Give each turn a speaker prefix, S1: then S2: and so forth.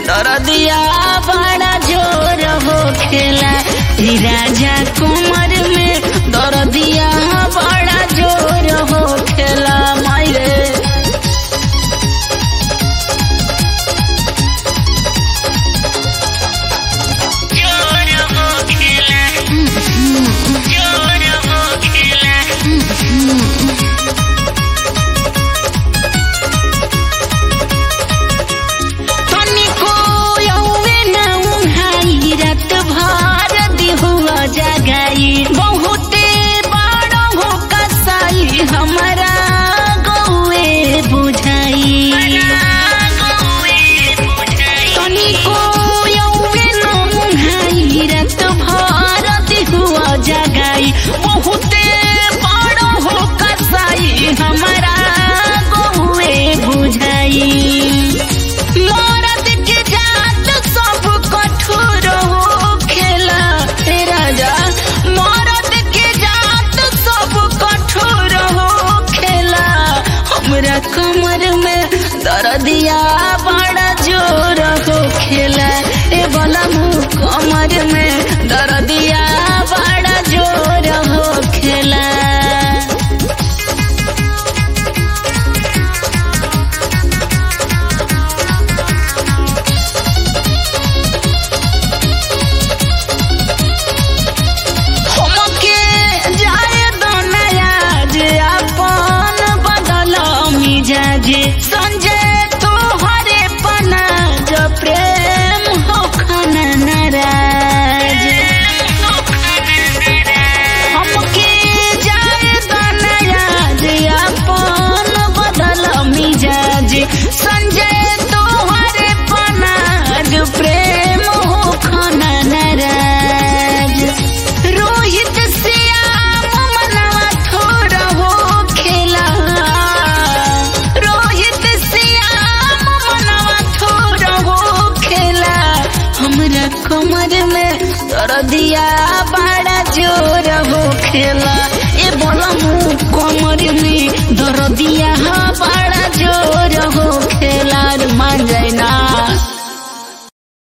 S1: दरदिया बड़ा जोर हो खेला ई राजा कुमार में दरदिया बड़ा जोर हो खेला मायरे जोर हो खेला जोर हो खेला तनिको यौवे न उन्हाई रात भर दिहुआ जगाई बहुते बड़ हो कसाई हमरा गौए बुझाई तनिको यौवे न उन्हाई रात भर दिहुआ जगाई बहुते बड़ हो कसाई हमरा गौए बुझाई मरद के जात सब कठोर हो खेला हे राजा मरद के जात सब कठोर हो खेला हमरा कमर में दर्दिया बड़ा जोर हो खेला ए बला मुँह कमर में दर्दिया बड़ा जोर हो खेला हमके जाए दोनया जे अपन बदल मिजाज संजय तोहरे पना जो प्रेम हो खाना नाराज हमके जाए दोनया जे अपन बदल मिजाज संजय तोहरे पना जो प्रेम हो खाना नाराज रोहित श्याम मनवा थोड़ा हो खेला रोहित श्याम मनवा थोड़ा हो खेला हमरा कमर में दर्दिया बड़ा जोर हो खेला ए बोला मुँह कमर में दर्दिया बड़ा